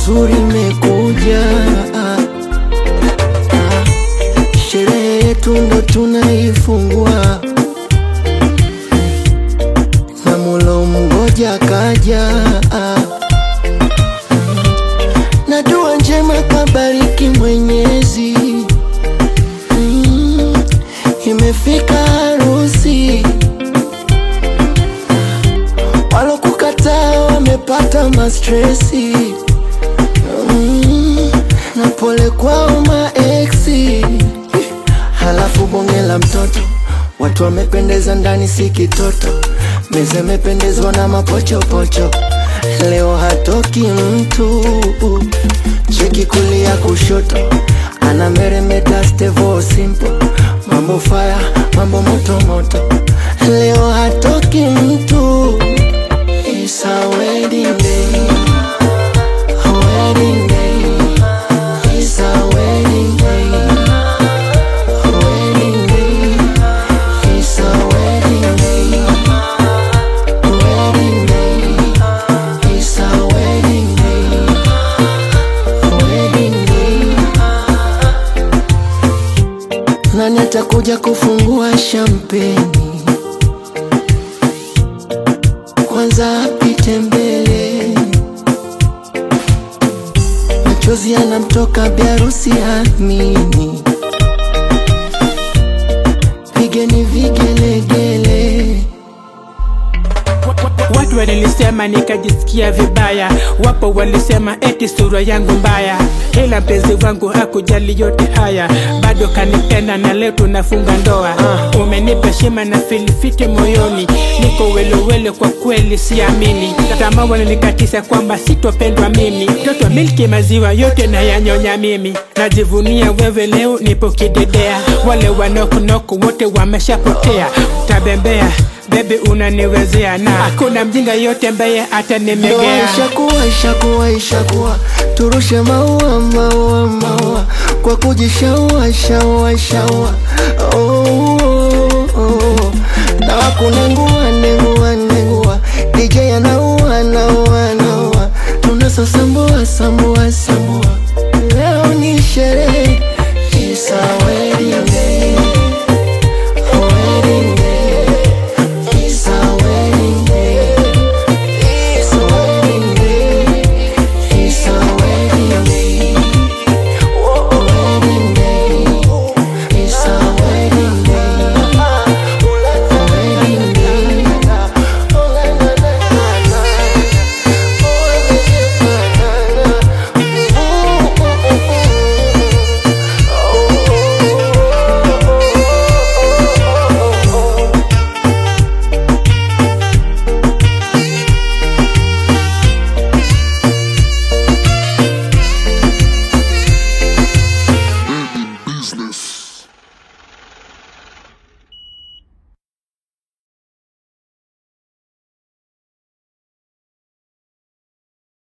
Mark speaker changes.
Speaker 1: nzuri imekuja, ah, ah. sherehe yetu ndo tunaifungua na mulo mgoja kaja, ah. na dua njema kabariki Mwenyezi, mm, imefika harusi walokukataa wamepata mastresi mm, na pole kwao maeksi. Halafu bonge la mtoto, watu wamependeza ndani, si kitoto. Meza imependezwa na mapochopocho, leo hatoki mtu. Cheki kulia kushoto, ana meremeta stevo simple, mambo faya, mambo moto moto, leo hatoki mtu. It's a wedding day. A wedding day. It's a wedding day. A wedding day. It's a wedding day. A wedding day. It's a wedding day. A wedding day. Nani atakuja kufungua shampeni? kwanza apite mbele, machozi yanamtoka biarusi amini, pigeni vigelegele.
Speaker 2: Watu walinisema nikajisikia vibaya, wapo walisema eti sura yangu mbaya, ila mpenzi wangu hakujali yote haya, bado kanipenda na leo tunafunga ndoa. Umenipa heshima na filifiti moyoni, niko welewele, kwa kweli siamini. Tamaa wananikatisha kwamba sitopendwa mimi, mtoto milki maziwa yote na yanyonya mimi, najivunia wewe leo nipo kidedea, wale wanokunoku wote wameshapotea, tabembea Baby unaniwezea na hakuna mjinga yote ambaye
Speaker 1: Ndoa
Speaker 2: atanimegea.
Speaker 1: ishakuwa ishakuwa ishakuwa, turushe maua maua maua kwa kujishaua shaua shaua. Oh, oh, oh. Na wakunengu